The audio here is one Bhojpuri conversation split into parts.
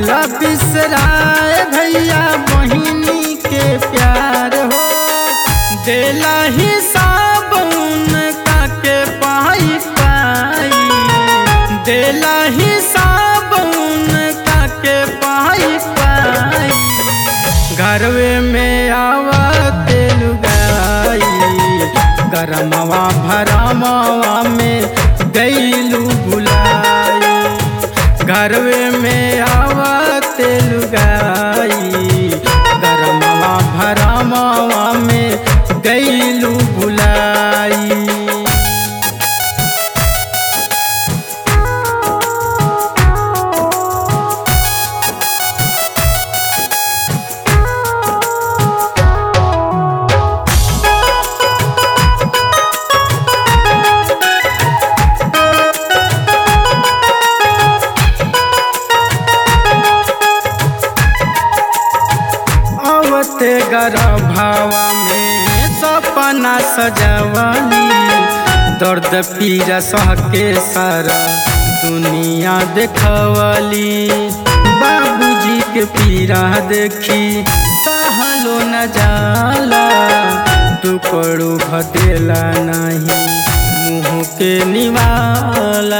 दिहला बिसराए भैया बहिनी के प्यार हो देला हिसाब उनका के पाई पाई देला हिसाब उनका के पाई पाई घरवे में आवते लुगाई गरमवा भरमवा में गईलू बुलाई घरवे में आवते लुगाई गरमवा भरमवा में गईलू बुलाई अवते गर्भावा में सपना सजवली दर्द पीरा सह के सारा दुनिया देखवली बाबूजी के पीरा देखी सहलो न जाला टुकड़ू भदेला नहीं मुँह के निवाला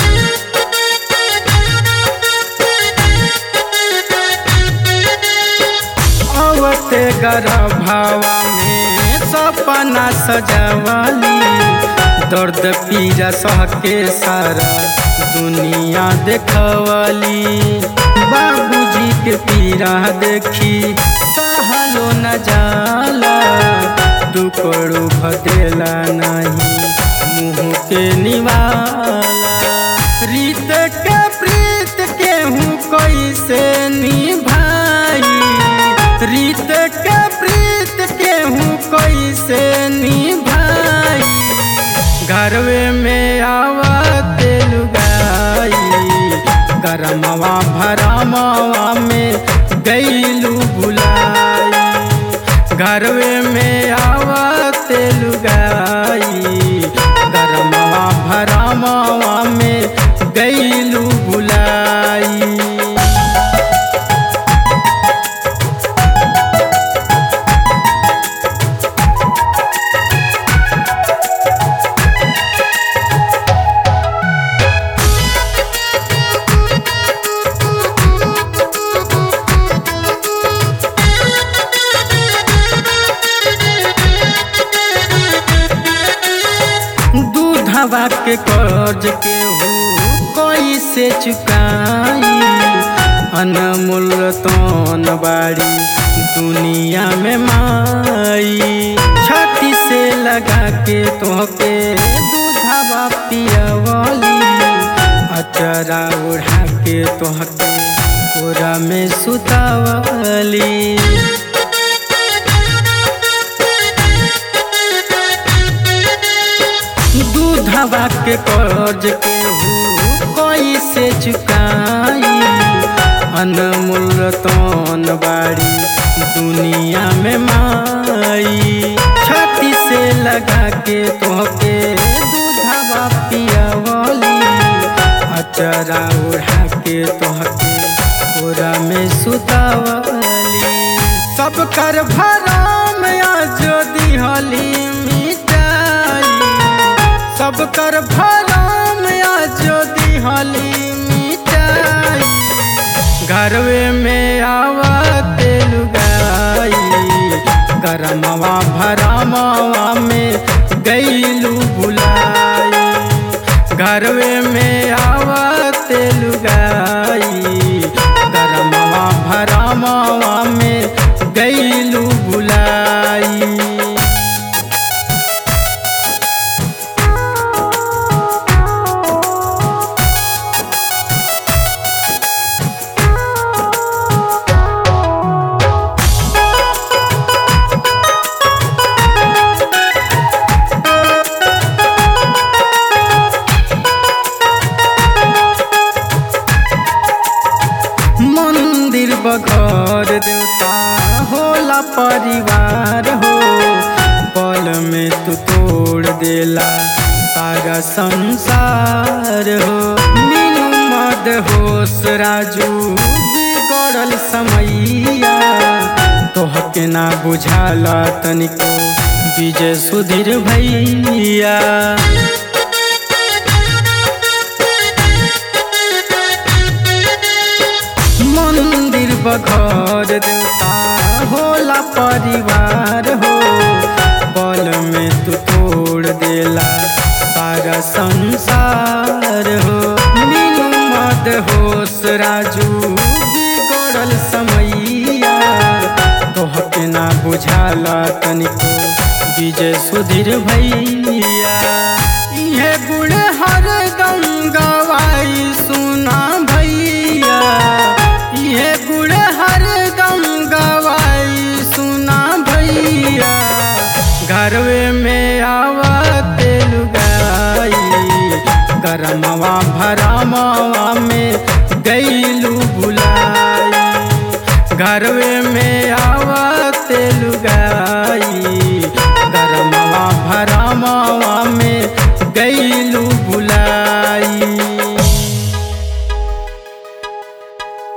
अवते गर्भावा में सपना सजवली दर्द पीरा सह के सारा दुनिया देखवली बाबूजी के पीरा देखी सहलो न जाला दुकड़ू भदेला नहीं मुँह के निवाला रीत के प्रीत केहू कैसे निभाई रीत के प्रीत केहू कैसे निभाई घरवे में आवते लुगाई गरमवा भरमवा में गईलू बुलाई घरवे में आवते लुगाई गरमवा भरमवा में गईलू बुलाई दूधवा के कर्ज के हो कैसे चुकाई अनमोल तन बाड़ी दुनिया में माई छाती से लगा के तोहके दूधवा पियवली अचरा उड़ा के तोहके ओरा में सुतावली दूधवा के कर्ज के हो कैसे चुकाई अनमोल तन बाड़ी दुनिया में माई छाती से लगा के तोहके दूधवा पियवली अचरा उड़ा के तोहके ओरा में सुतावली सब कर भरम आज दिहली मिटाई सब कर भरम आज दिहली मिटाई घरवे में आवते लुगाई गरमवा भरमवा में गईलू बुलाई घरवे में आवते लुगाई गरमवा भरमवा में गईलू बुलाई मंदिर बघर देवता होला परिवार हो पल में तू तोड़ देला सारा संसार हो मीनू मद होश राजू बिगड़ल समैया तोहके ना बुझाला तनिको विजय सुधीर भैया मंदिर बघर देवता होला परिवार हो बल में तू तोड़ देला सारा संसार हो मीनू मद होश राजू बिगड़ल समैया तोहके ना बुझाला तनिको विजय सुधीर भैया इहे गुड़ हर दम गवाई सुना भैया ये गुड़ हर दम गवाई सुना भैया घरवे में आवते लुगाई गरमवा भरमवा में गईलू बुलाई घरवे